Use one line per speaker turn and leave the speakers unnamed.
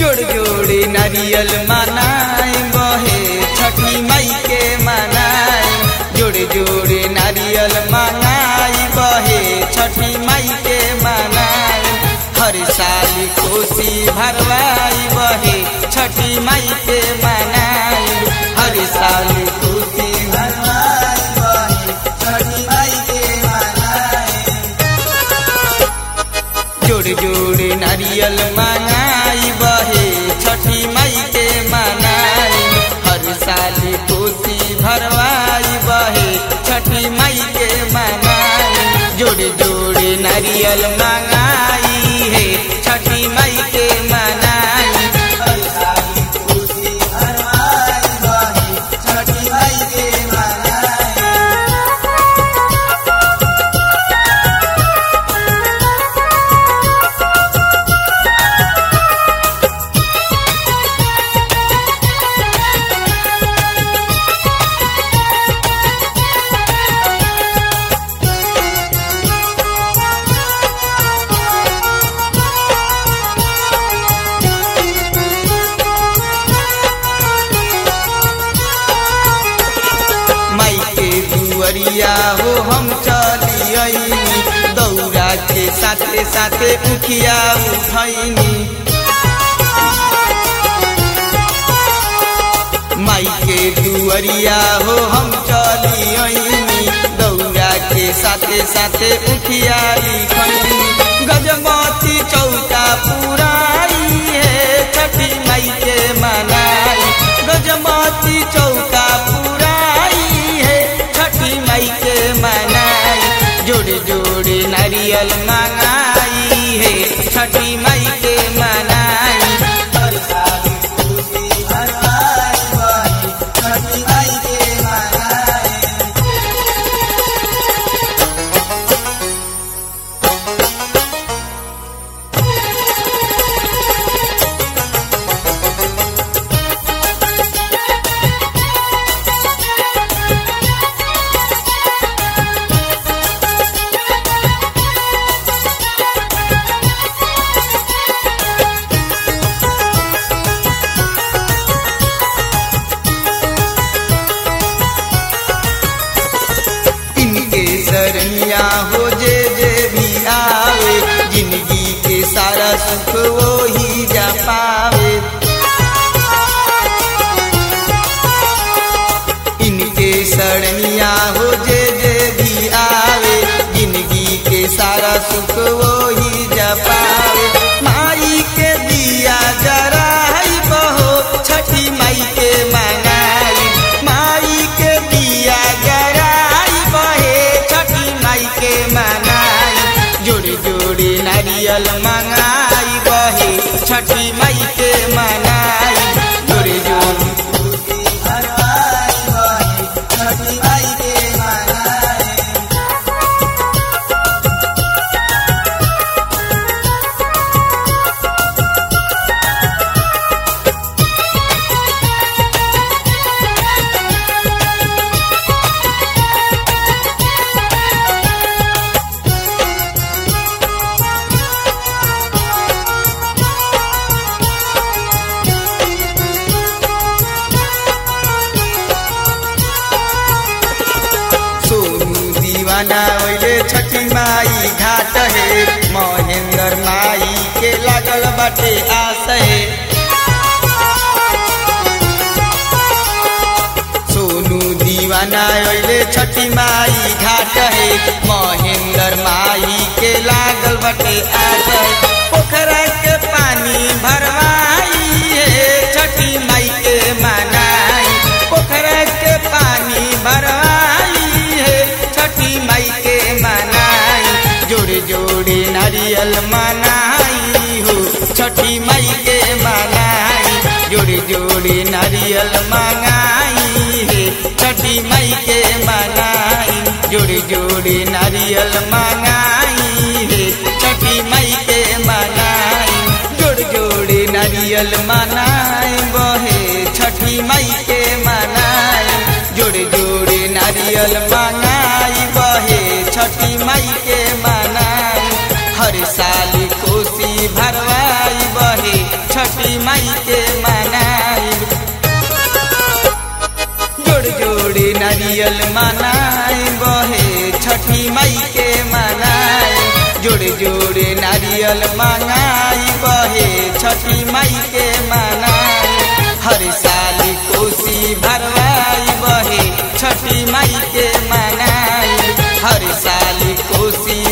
जोड़ जोड़े नारियल मनाए बहे छठी माई के मनाए जोड़े जोड़े नारियल मनाई बहे छठी माई के मनाए हर साल कोसी भरवाई बहे छठी माई के मनाए हर साल कोसी भरवाई बहे छठी माई के मनाए जोड़ जोड़ नारियल मनाई बहे छठी माई के मनाई हर साल कोसी भरवाई बहे छठी माई के मनाई जोड़ जोड़ नारियल मंगाई है छठी माई के मनाई हर साल कोसी भरवाई बहे छठी माई के मनाई माई के दुअरिया हो हम चलियनी दौरा के साथे साथे उखिया उठैनी माई के दुअरिया हो हम चलियनी दौरा के साथे साथे उखिया लिखैनी गजमती चौका पुराई है छठी माई के मनाई गजमती चौका पुराई है छठी माई के मनाई जोड़े जोड़े नारियल मंगाई है छठी माई के मनाई हर साल खुशी भरवाई बही, छठी माई के मनाई इनके शरणिया हो जे जे भी आवे जिंदगी के सारा सुख वो ही जा पावे इनके शरणिया हो जे जे भी आवे जिंदगी के सारा सुख वो ही जा पावे माई के दिया जराई बहो छठी माई के मनाई माई के दिया जराई बहे छठी माई के मनाई जोड़ी जोड़ी नारियल मंगाई बहे छठी माई के मनाई जोड़ी जोड़ी भरवाई बहे छठी माई के मनाई सोनू दीवाना ओइले छठी माई घाट है महेंद्र माई के लागल बाटे आस है सोनू दीवाना ओइले छठी माई घाट है महेंद्र माई के लागल बाटे आस है पोखरा के पानी भरवाई है छठी माई के मनाई पोखरा के पानी भरवाई है छठी माई के मनाई जोड़े जोड़े नारियल मनाई हो छठी माई के मनाई जोड़े जोड़े नारियल मंगाई है छठी माई के मनाई जोड़े जोड़े नारियल मंगाई है छठी माई के मनाई जोड़ जोड़े नारियल मनाए बहे छठी माई के मनाई जोड़े जोड़े नारियल मंगाई बहे छठी माई के मनाई हर साल कोसी भरवाई बहे छठी छठी माई के मनाई जोड़ जोड़े नारियल मनाई बहे छठी माई के मनाई जोड़े जोड़े नारियल मंगाई बहे छठी माई के मनाई हर साल कोसी भरवाई बहे छठी माई के मनाई हर साल कोसी